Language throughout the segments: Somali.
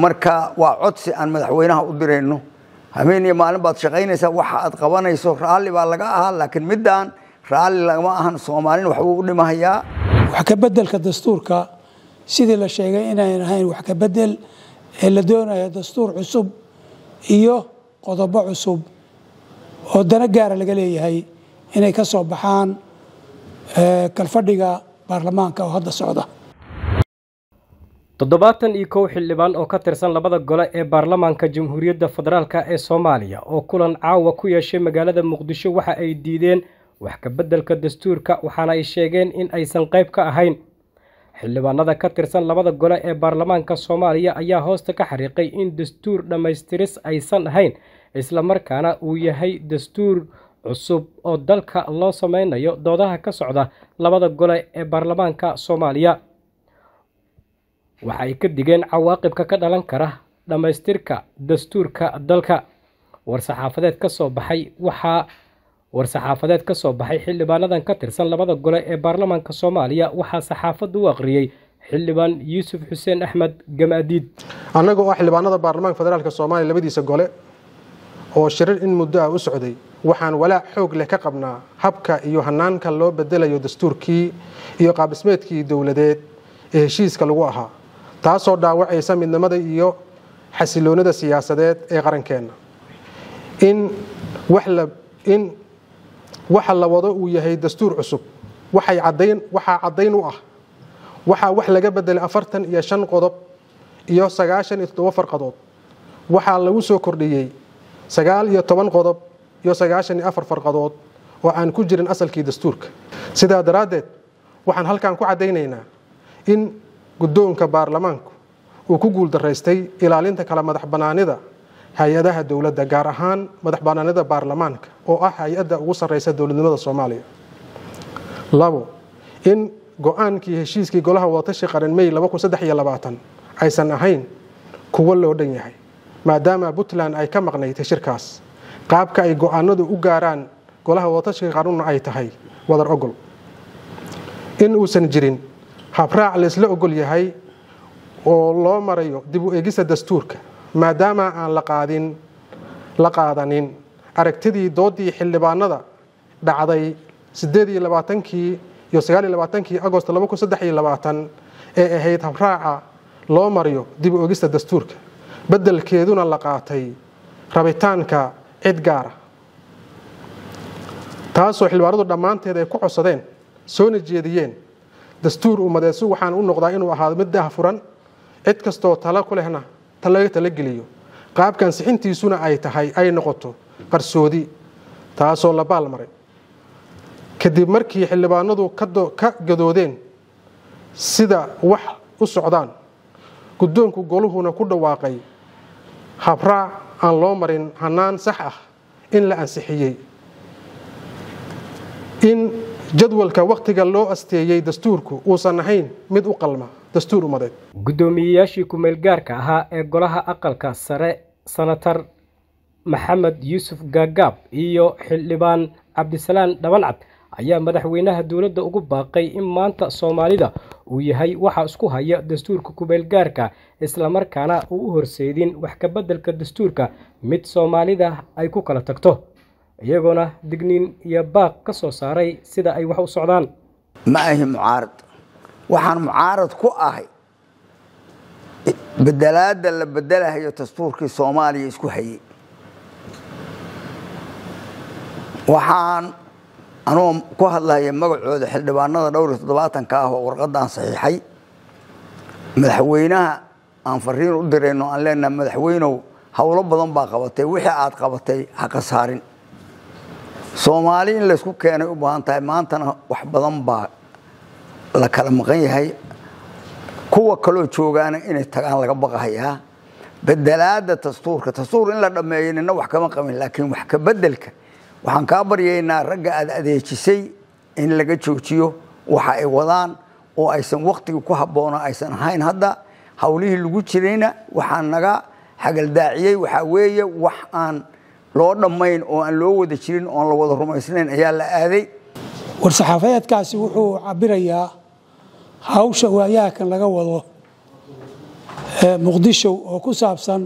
marka waa codsi aan madaxweynaha u dirayno habeen iyo maalin baad shaqaynaysaa waxa aad qabanayso raalli baa laga ahaa laakiin middaan raalli lagama ahan soomaalina waxbuu u dhimahayaa wax ka bedelka dastuurka sidii la sheegay inayn ahayn wax ka bedel ee la doonayo dastuur cusub iyo qodobo cusub oo dano gaara laga leeyahay inay ka soo baxaan kalfadhiga baarlamaanka oo hadda socda toddobaatan iyo kow xildhibaan oo ka tirsan labada gole ee baarlamaanka jamhuuriyadda federaalk ee soomaaliya oo kulan caawa ku yeeshay magaalada muqdisho waxa ay diideen wax ka beddelka dastuurka waxaana ay sheegeen in aysan qayb ka ahayn xildhibaanada ka tirsan labada gole ee baarlamaanka soomaaliya ayaa hoosta ka xariiqay in dastuur dhammaystiris aysan ahayn islamarkaana uu yahay dastuur cusub oo dalka loo sameynayo doodaha ka socda labada gole ee baarlamaanka soomaaliya waxa ay ka digeen cawaaqibka ka dhalan kara dhammaystirka dastuurka dalka war-saxaafadeed ka soo baxay waxaa war-saxaafadeed ka soo baxay xildhibaanadan ka tirsan labada gole ee baarlamaanka soomaaliya waxaa saxaafadda u aqriyey xildhibaan yuusuf xuseen axmed gamaadiid annaga oo xildhibaanada baarlamaanka federaalk soomaaliya labadiisa gole oo shirar in muddo ah u socday waxaan walaac xoog leh ka qabnaa habka iyo hanaanka loo bedelayo dastuurkii iyo qaabdhismeedkii dowladeed ee heshiiska lagu ahaa taasoo dhaawacaysa midnimada iyo xasiloonida siyaasadeed ee qarankeenna in in waxa la wado uu yahay dastuur cusub waxaa caddayn u ah waxaa wax laga bedelay afartan iyo shan qodob iyo sagaashan iyo toddoba farqadood waxaa lagu soo kordhiyey sagaal iyo toban qodob iyo sagaashan iyo afar farqadood oo aan ku jirin asalkii dastuurka sidaa daraaddeed waxaan halkan ku caddaynaynaa in guddoonka baarlamaanku uu ku guuldaraystay ilaalinta kala madax bannaanida hay-adaha dowladda gaar ahaan madax bannaanida baarlamaanka oo ah hay-adda ugu sarreysa dowladnimada soomaaliya labo in go-aankii heshiiskii golaha wadatashi qaran may aysan ahayn kuwo loo dhan yahay maadaama puntland ay ka maqnayd shirkaas qaabka ay go-aanadu u gaaraan golaha wadatashiga qaranuna ay tahay wadar ogol in uusan jirin habraac laysla ogol yahay oo loo marayo dib u eegista dastuurka maadaama aan laqaadin la qaadanin aragtidii doodii xildhibaanada dhacday sideed iyo labaatankii iyo sagaal iyo labaatankii agost laba kun saddex iyo labaatan ee ahayd habraaca loo marayo dib u eegista dastuurka beddelkeeduna la qaatay rabitaanka cid gaara taasoo xildhibaanadu dhammaanteed ay ku codsadeen soona jeediyeen dastuur ummadeedsu waxaan u noqdaa inuu ahaado mid dah furan cid kastoo talo ku lehna laga talageliyo qaabkan sixintiisuna ay tahay ay noqoto qarsoodi taasoo la baalmaray kadib markii xildhibaanadu ka gadoodeen sida wax u socdaan guddoonku goluhuna ku dhawaaqay habraac aan loo marin hannaan sax ah in la ansixiyey in jadwalka wakhtiga loo asteeyey dastuurku uusan ahayn mid u qalma dastuur ummadeed guddoomiyeyaashii ku-meel gaarka ahaa ee golaha aqalka sare sanatar maxamed yuusuf gaagaab iyo xildhibaan cabdisalaan dhabancad ayaa madaxweynaha dowladda ugu baaqay in maanta soomaalida uu yahay waxa isku haya dastuurka ku-meel gaarka islamarkaana uu u horseedin wax ka beddelka dastuurka mid soomaalida ay ku kala tagto iyagoona digniin iyo baaq ka soo saaray sida ay wax u socdaan ma ahi mucaarad waxaan mucaarad ku ahay bedelaadda la bedelahayo dastuurkii soomaaliya isku hayey waxaan anuu ku hadlaya magacooda xildhibaanada dhowr iyo toddobaatanka ah oo warqadaan saxiixay madaxweynaha aan fariin u dirayno aan leenaha madaxweynow howlo badan baa qabatay wixii aad qabatay ha khasaarin soomaali in laysku keenay u baahan tahay maantana wax badan baa la kala maqan yahay kuwa kaloo joogaana inay tagaan laga baqahayaa bedelaada dastuurka dastuur in la dhammeeyo nina wax kama qabin laakiin wax ka bedelka waxaan kaa baryaynaa ragga aad adeejisay in laga joojiyo waxa ay wadaan oo aysan waktigii ku habboona aysan ahayn hadda howlihii lagu jirayna waxaa naga xagaldaaciyey waxaa weeye wax aan loo dhammayn oo aan loo wada jirin oon la wada rumaysnayn ayaa la aaday war-saxaafadeedkaasi wuxuu cabirayaa hawsha waayahakan laga wado muqdisho oo ku saabsan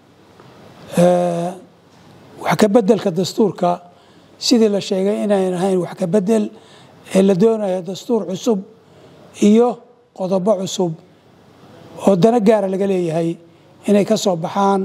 wax ka beddelka dastuurka sidii la sheegay inayn ahayn wax ka beddel ee la doonayo dastuur cusub iyo qodobo cusub oo dana gaara laga leeyahay inay ka soo baxaan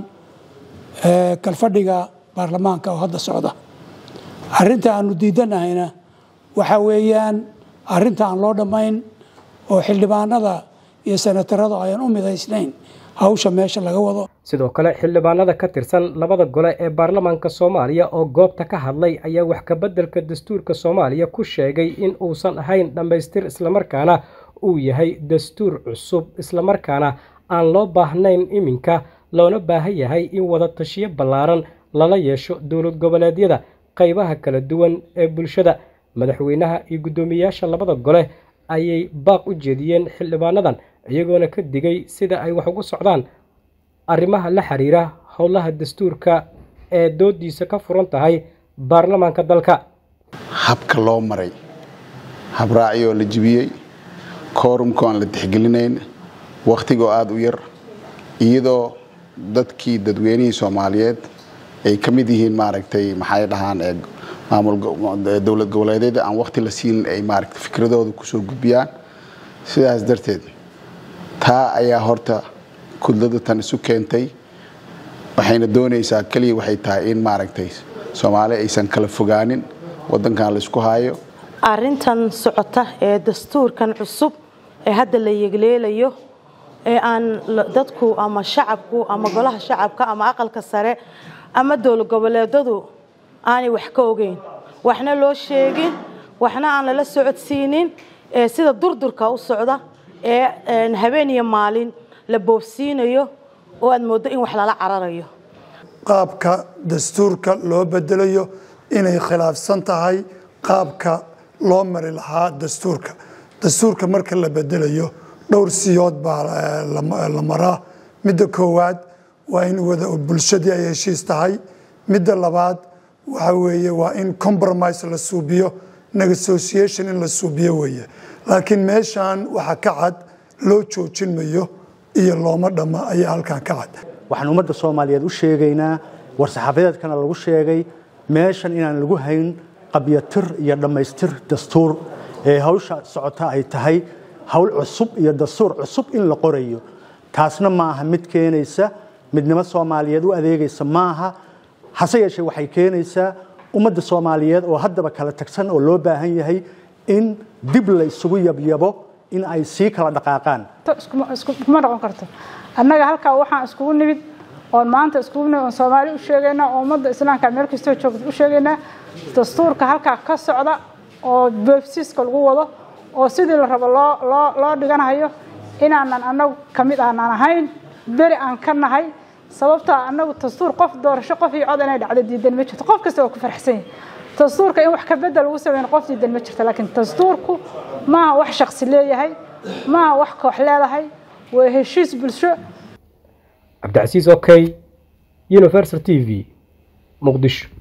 kalfadhiga baarlamaanka oo hadda socda arrinta aanu diidanahayna waxaa weeyaan arrinta aan loo dhammayn oo xildhibaanada iyo senatarada ayaan u midaysnayn hawsha meesha laga wado sidoo kale xildhibaanada ka tirsan labada gole ee baarlamaanka soomaaliya oo goobta ka hadlay ayaa wax ka beddelka dastuurka soomaaliya ku sheegay in uusan ahayn dhammaystir islamarkaana uu yahay dastuur cusub islamarkaana aan loo baahnayn iminka loona baahan yahay in wada tashiyo ballaaran lala yeesho dowlad goboleedyada qaybaha kala duwan ee bulshada madaxweynaha iyo guddoomiyeyaasha labada gole ayay baaq u jeediyeen xildhibaanadan iyagoona ka digay sida ay wax ugu socdaan arrimaha la xiriira howlaha dastuurka ee doodiisa ka furan tahay baarlamaanka dalka habka loo maray habraaciyoo la jibiyey koorumka aan la tixgelinayn wakhtigoo aada u yar iyadoo dadkii dadweynihii soomaaliyeed ay ka mid yihiin maaragtay maxay dhahaan ee maamul goboleedyada aan wakhti la siin ay maaragtay fikradooda kusoo gudbiyaan sidaas darteed taa ayaa horta kudlada tan isu keentay waxayna doonaysaa keliya waxay tahay in maaragtay soomaali aysan kala fogaanin waddankan la isku haayo arrintan socota ee dastuurkan cusub ee hadda la yegleelayo ee aan dadku ama shacabku ama golaha shacabka ama aqalka sare ama dowlad goboleedadu aanay wax ka ogeyn waxna loo sheegin waxna aan lala socodsiinin sida durdurka u socda ee habeen iyo maalin la boobsiinayo oo aad mooddo in wax lala cararayo qaabka dastuurka loo bedelayo inay khilaafsan tahay qaabka loo mari lahaa dastuurka dastuurka marka la bedelayo dhowr siyood baa la maraa midda koowaad waa in wada bulshadii ay heshiis tahay midda labaad waxa weeye waa in compromise la suubiyo negotiation in la suubiyo weeye laakiin meeshan waxa ka cad loo joojin mayo iyo looma dhamma ayaa halkan ka cad waxaan ummadda soomaaliyeed u sheegaynaa war-saxaafadeedkana lagu sheegay meeshan inaan lagu hayn qabyatir iyo dhammaystir dastuur ee hawsha socota ay tahay hawl cusub iyo dastuur cusub in la qorayo taasna ma aha mid keenaysa midnimo soomaaliyeed u adeegaysa maaha hase yeeshee waxay keenaysaa ummadda soomaaliyeed oo haddaba kala tagsan oo loo baahan yahay in dib la isugu yabyabo in ay sii kala dhaqaaqaan kuma noqon karto annaga halkaa waxaan iskugu nimid oon maanta iskugu nimid oon soomaali u sheegaynaa oo ummadda islaamka meel kastoo joogta u sheegaynaa dastuurka halkaa ka socda oo boobsiiska lagu wado oo sidii la rabo loo loo loo dhiganayo inaanan annagu ka mid aanan ahayn beri aan ka nahay sababtaa annagu dastuur qof doorasho qof iyo cod inay dhacdo diidan ma jirto qof kasta waa ku farxsan yahay dastuurka in wax ka bedel lagu sameyn qof diidan ma jirto laakiin dastuurku maaha wax shaksi leeyahay maaha wax koox leedahay waa heshiis bulsho cabdicasiis okay universal t v muqdisho